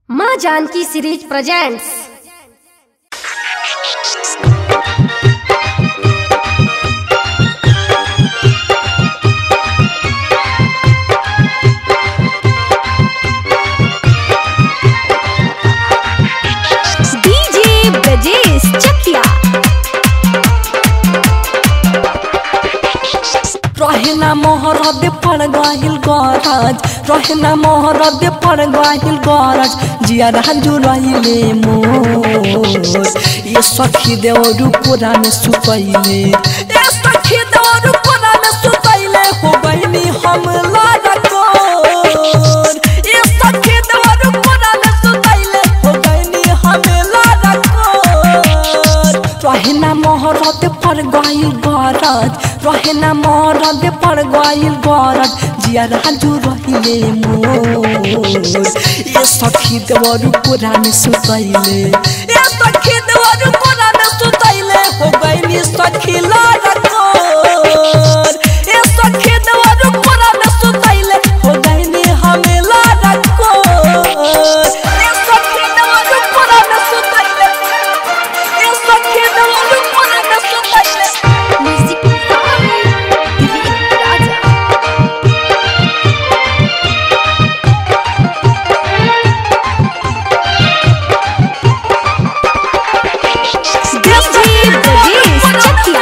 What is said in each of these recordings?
माँ Janki series presents DJ Brajesh Chakiya रहेना मोहरद पड़ गहिल गरज रहेना मोहरद पड़ गहिल गरज जिया राजू रहिले मोर ये सखी देवरु पुराण सुतैले ये सखी देवरु पुराण सुतैले हो गइनी हम लाडकोर ये सखी देवरु पुराण सुतैले हो गइनी हम लाडकोर रहेना मोहरद पर गइल गरज रहेना मोहरद पर गइल गरज जिया राजू रहिले मोर ये सखी देवरु पुराण सुतैले ये सखी देवरु पुराण सुतैले हो गइनी सखी लाडकोर ये सखी देवरु पुराण सुतैले हो गइनी हमें लाडकोर ये सखी देवरु पुराण सुतैले ये सखी देवरु पुराण सुतैले म्यूजिक दिलीप राजा डीजे ब्रजेश चकिया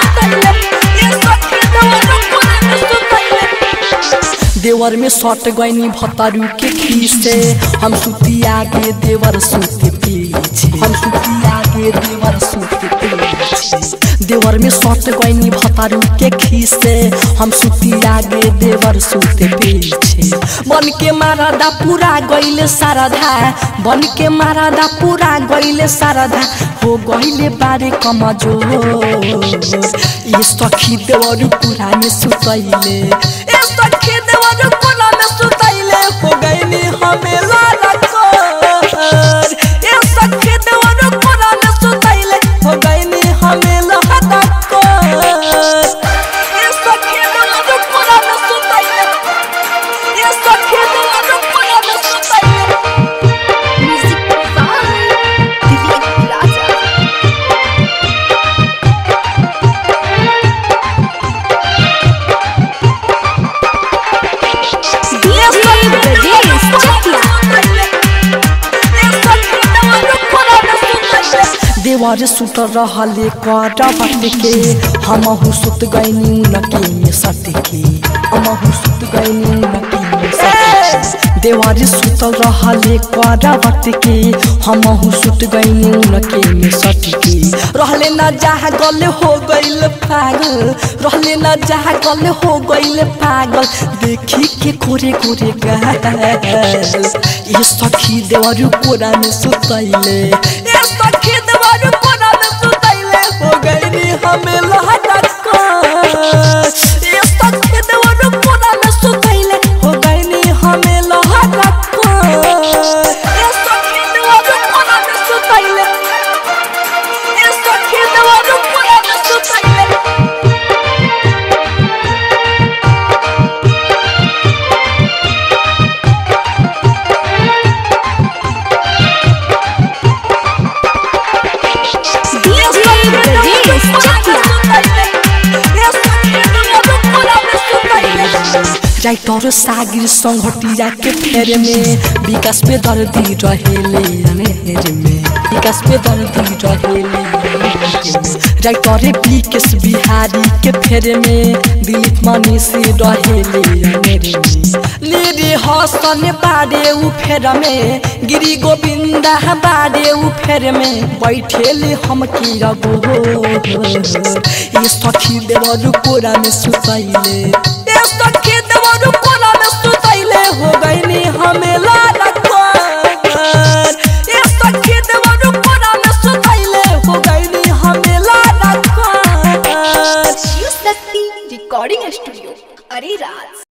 देवर में सट गईनी भतारू के खीसे हम सुती आगे देवर सुते पीछे हम सुती आगे देवर सुते पीछे देवर में सट गईनी भतारू के खीसे हम सुती आगे देवर सुते पीछे बन के मारादा पूरा गईले साराधा बन के मारादा पूरा गईले साराधा हो गईले बारे कमजोर ये सखी देवर पूरा में सुतैले ये सखी देवर पूरा में सुतैले हो गईले हमें लाडकोर ये सखी देवर पूरा में सुतैले हो गईले हमें लाडकोर ये सखी देवर पूरा में सुतैले ये सखी देवर पूरा में सुतैले म्यूजिक दिलीप राजा डीजे ब्रजेश चकिया देवर सुत रहले करबट के हमहु सुत गइनी नके में सट के हमहु सुत गइनी नके में सट के देवर सुत रहले करबट के हमहु सुत गइनी नके में सट के रहले न जहाँ गले हो गइल पागल रहले न जहाँ गले हो गइल पागल देखी के गोरे गोरे गाल ये सखी देवर कोरा में सुतैले ये सखी देवर कोरा में सुतैले हो गइनी हमें लहटक ये सखी देवर कोरा में सुतैले हो गइनी हमें लहटक ये सखी देवर कोरा में सुतैले ये सखी देवर कोरा में सुतैले डीजे ब्रजेश चकिया राइटर सागिर संघटिया के फेर में विकास पे दर्दी रहेले अनेर में विकास पे दर्दी रहेले राइटर विकेश बिहारी के फेर में दिलीप मनी से रहेले अनेर में ले रे हसन बारे उ फेर में गिरी गोविंदा बारे उ फेर में बैठेले हम की रगो ये सखी देवर कोरा में सुतैले ये सखी